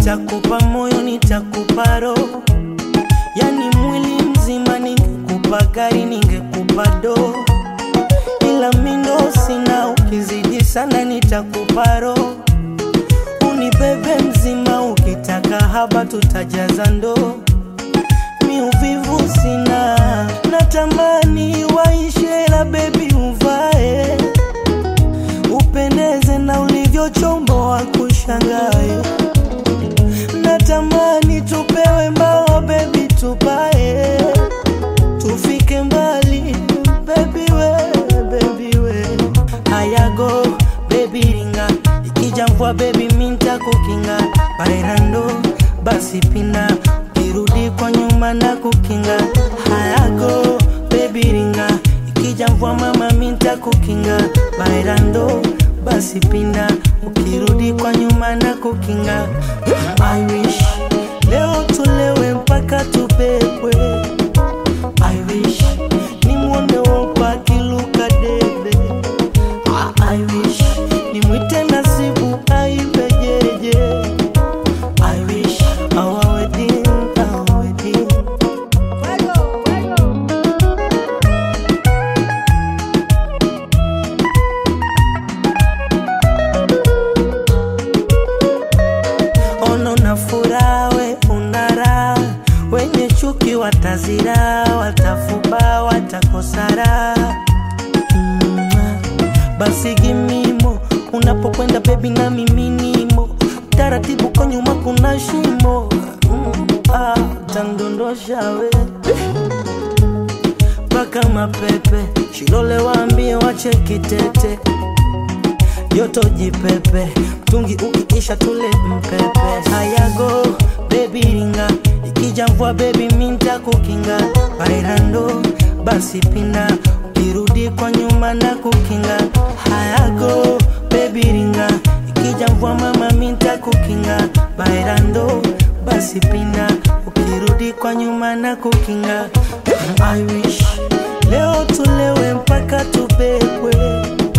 nitakupa moyo, nitakupa roho, yani mwili mzima. Ningekupa gari, ningekupa doo, ila mindo sina. Ukizidi sana, nitakupa roho, unibebe mzima. Ukitaka haba, tutajaza ndoo. Mi uvivu sina, natamani waishe, la bebi uvae upendeze na ulivyochomboa kushangae. Natamani tupewe mbao bebi, tupae tufike mbali bebi we, bebi we. Hayago bebi ringa, ikija mvua bebi minta kukinga bairando, basi pina ukirudi kwa nyuma na kukinga. Hayago bebi ringa, ikija mvua mama minta kukinga bairando, basi pinda ukirudi kwa nyuma na kukinga. I wish leo tulewe mpaka tupepwe. I wish nimwone wopa akiluka debe. I wish nimwite nasibu aibe jeje. I wish our wedding, our wedding. Ono na furaha we unara, wenye chuki watazira, watafuba, watakosara. Mm, basi gimimo unapokwenda bebi na miminimo taratibu kwa nyuma kuna shimo mm, ah, tandondosha we mpaka mapepe shilole waambie wache kitete joto jipepe mtungi ukikisha tule mpepe hayago bebi ringa ikija mvua bebi minta kukinga bairando basi pinda ukirudi kwa nyuma na kukinga hayago bebi ringa ikija mvua mama minta kukinga bairando basi pinda ukirudi kwa nyuma na kukinga I wish leo tulewe mpaka tupepwe